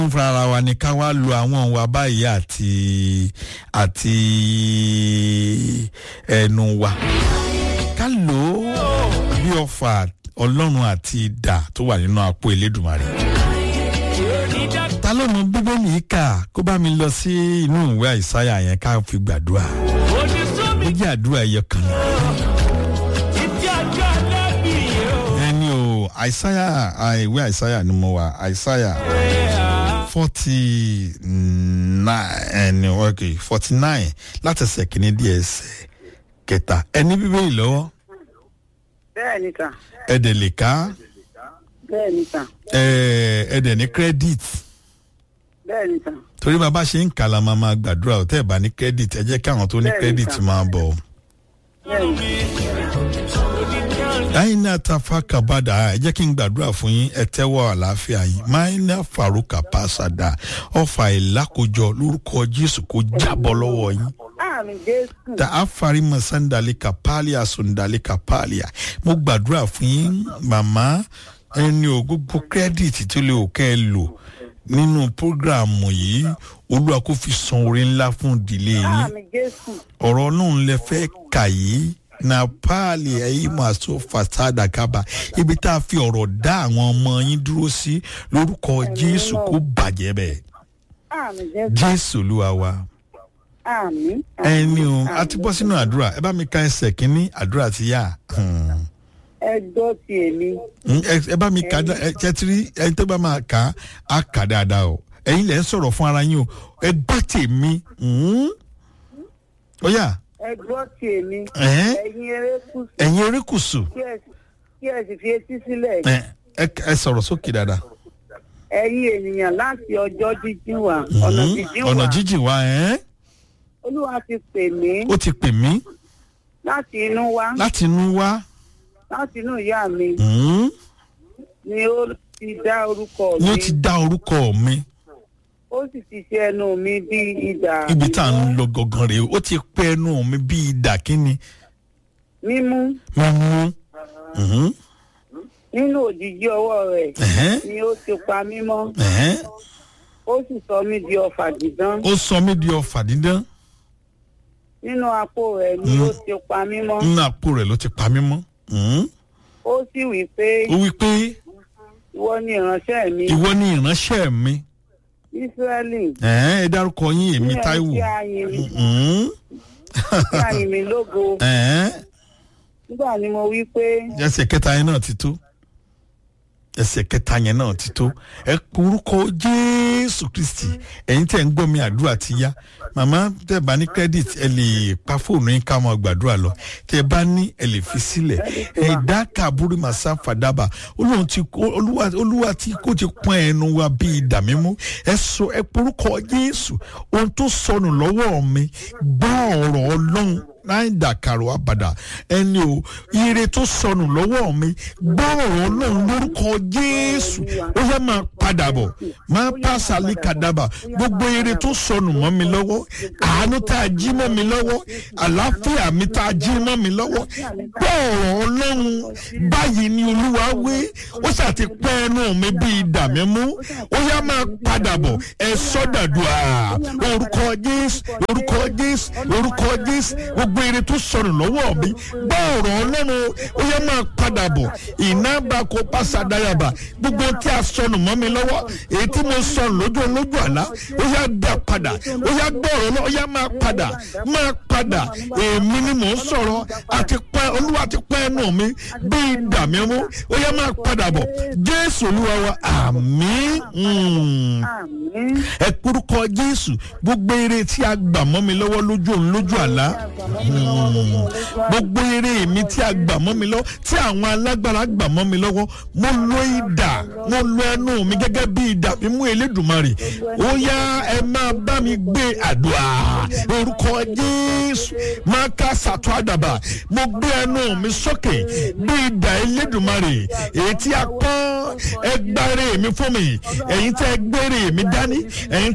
fúnra ara wa ni ká wá lo àwọn ìwà báyìí àti àti ẹnu wa ká lò ó bí ọfà ọlọ́run àti idà tó wà nínú àpò elédùnmarè ta ló mọ bíbélì yìí kà kó bá mi lọ sí inú ìwé àìsáyà yẹn ká fi gbàdúrà ó jẹ́ àdúrà ẹyọ kan náà. ẹni o àìsáyà ìwé àìsáyà ni mo wà àìsáyà forty nine ok forty nine láti ẹsẹ̀ kìíní díẹ̀ ẹsẹ̀ kẹta ẹni bíbélì lọ́wọ́ bẹ́ẹ̀ ni kà ẹ̀dẹ̀ lè ká bẹ́ẹ̀ ni kà ẹ̀ẹ́dẹ̀ ní credit bẹ́ẹ̀ ni kà torí bàbá ṣe ń kà la máa máa gbàdúrà ò tẹ́ ẹ̀ bá ní credit ẹ jẹ́ kí àwọn tó ní Bẹ́ẹ̀ni, credit sir. máa bọ̀. bẹ́ẹ̀ ni aina tafa kabada ẹ jẹ́ kí n gbàdúrà fún yín ẹ tẹ́wọ́ àlàáfíà yìí maina faruka pasada ọfà ìlàkójọ lórúkọ jésù kó jábọ́ lọ́wọ́ yín àmì jésù ta afari masandali kapalia sundali kapalia mo gbàdúrà fún yín màmá ẹni o gbogbo kírẹ́dìtì tó lè òkè ẹ lò nínú prógráàmù yìí olúwa kò fi san orí ńlá fún ìdílé yín àmì jésù ọ̀rọ̀ náà lẹ fẹ́ kà yìí na paali ẹ̀yìn máa so fasada kaba ibi tá a fi ọ̀rọ̀ dá àwọn ọmọ yín dúró sí lórúkọ jésù kó bàjẹ́ bẹ́ẹ̀ àmì jésù jésù olúwa wa àmì ẹni o a ti bọ́ sínú àdúrà ẹ bá mi ka ẹsẹ̀ kínní àdúrà ti yá Hmm. ẹ gbọ́ ti èmi Hmm, ẹ ẹ bá mi ka dá- ẹ tẹ́tírí ẹni tó bá máa kà á á kà dáadáa o ẹ̀yin lẹ́ ń sọ̀rọ̀ fún ara yín o ẹ gbọ́ tèmi Hmm. ó yá ẹ gbọ́ ti èmi Ẹ̀hẹ́n. ẹ̀yin erékùsù ẹ̀yin erékùsù kí ẹ kí ẹ sì fi etí sílẹ̀ ẹ ẹ ẹ sọ̀rọ̀ sókè dáadáa. ẹ̀yin ènìyàn láti ọjọ́ jíjìn wá ọ̀nà Mhm. jíjìn ọ̀nà wá jíjìn wa ẹ̀ olúwa ti pè mí ó ti pè mí láti inú wá láti inú wá láti inú ìyá mi Mhm. ni ó ti dá orúkọ ni ó mi ti dá orúkọ mi ó sì ti ṣe ẹnu mi bí idà ibi tá à ń lọ gangan rèé ó ti pẹ́ ẹnu mi bí ìdà kínni mímú mímú Mhm. nínú òjìji ọwọ́ rẹ̀ Ẹ̀hẹ́n. ni ó ti pa mí mọ́ Ẹ̀hẹ́n. ó sì sọ mí di ọfà dídán ó sọ mí di ọfà dídán nínú apó rẹ̀ ni Mm. ó ti pa mí mọ́ nínú àpò rẹ̀ ló ti pa mí mọ́ Mhm. ó sì wí pé ó wí pé ìwọ ni ìránṣẹ́ mi ìwọ ni ìránṣẹ́ mi ísírẹ́lì Ẹ̀hẹ́n, ẹ dárúkọ yín èmi ní ẹni táíwò tí a yin mi Mhm. tí a yin mi lógo Ẹ̀hẹ́n. nígbà ni mo wí pé ẹsẹ̀ kẹta yẹn náà ti tó ẹsẹ̀ kẹta yẹn náà ti tó ẹ orúkọ jésù kristi ẹ̀yin tẹ̀ ń gbọ́ mi àdúrà ti yá màmá tẹ̀ bá ní credit ẹ lè pa fóònù yín ká máa gbàdúrà lọ tẹ̀ bá ní ẹ lè fi sílẹ̀ ẹ̀dá kàbúrú màsá fàdábà olóhùn ti olúwa olúwa tí kò ti pọ́n ẹnu wa bíi ìdà mímú ẹ sọ ẹ porúkọ jésù ohun tó sọnù lọ́wọ́ mi gbọ́ ọ̀rọ̀ ọlọ́run láì dàkàrò àbàdà ẹni o ire tó sọnù lọ́wọ́ mi gbọ́ ọ̀rọ̀ ọlọ́run lórúkọ jésù ó yẹ máa padà bọ̀ máa pàṣà líkàdàbà gbogbo ire tó sọnù mọ́ mi lọ́wọ́ àánú tá a jí mọ́ mi lọ́wọ́ àlàáfíà mi tá a jí mọ́ mi lọ́wọ́ gbọ́ ọ̀rọ̀ ọlọ́run báyìí ni olúwa wí ó ṣàti pẹ́ ẹnu mi bíi ìdà mímú ó yẹ máa padà bọ̀ ẹ sọ́dàdùà orúkọ jésù orúkọ jésù orúkọ jésù gbogbo ire tó sọnù lọ́wọ́ mi gbọ́ ọ̀rọ̀ ọlọ́run ó yẹ máa padà bọ̀ ìnáàbà kó pàṣàdáyàbà gbogbo tí a sọnù mọ́ mi lọ́wọ́ èyí tí mo sọnù lójú olójú àlá ó yá dá padà ó yá gbọ́ ọ̀rọ̀ náà ó yá máa padà máa padà èmi ni mò ń sọ̀rọ̀ àti pẹ́ olúwa ti pẹ́ ẹnu mi bí ìdà mi mú ó yá máa padà bọ̀ jésù olúwa wa àmín. Mm àmín ẹ kúrúkọ jésù gbogbo eré tí a gbà mọ́ mi lọ́wọ́ lójú òun lójú àlá gbogbo eré mi tí a gbà mọ́ mi lọ́wọ́ tí àwọn alágbára gbà mọ́ mi lọ́wọ́ mo lo idà mo lo ẹnu mi gẹ́gẹ́ bí idà mi mú elédùnmarè ó yá ẹ máa bá mi gbé àdúrà orúkọ jésù máa ká sàtọ́ àdàbà mo gbé ẹnu mi sókè bí idà elédùnmarè èyí tí a pọ́n ẹgbàre mi fún mi ẹ̀yin tẹ́ gbére mi dání ẹ̀yin